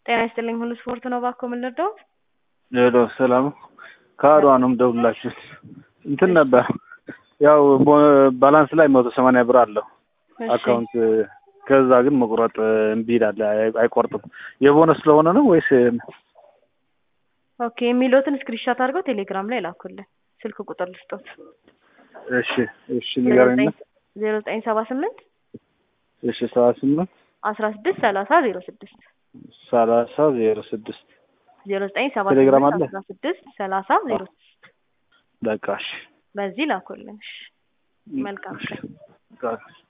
ጤና ይስጥልኝ ሁሉ ስፖርት ነው። እባክዎ ምን ልርዳዎት? ሄሎ ሰላም ከአድዋ ነው የምደውልላችሁ። እንትን ነበር ያው ቦ- ባላንስ ላይ መቶ ሰማንያ ብር አለው እሺ፣ አካውንት ከዛ ግን መቁረጥ እምቢ ይላል፣ አይ- አይቆርጥም። የቦነስ ስለሆነ ነው ወይስ ኦኬ የሚሉትን ስክሪንሾት አድርገው ቴሌግራም ላይ ላኩልን። ስልክ ቁጥር ልስጦት እሺ እሺ ንገረኝ። ዜሮ ዘጠኝ ሰባ ስምንት እሺ ሰባ ስምንት አስራ ስድስት ሰላሳ ዜሮ ስድስት ሰላሳ ዜሮ ስድስት ዜሮ ዘጠኝ ሰባ ቴሌግራም ስምንት አለ? አስራ ስድስት ሰላሳ ዜሮ ስድስት በቃ እሺ በዚህ ላኩልን። እሺ፣ መልካም ቀን። በቃ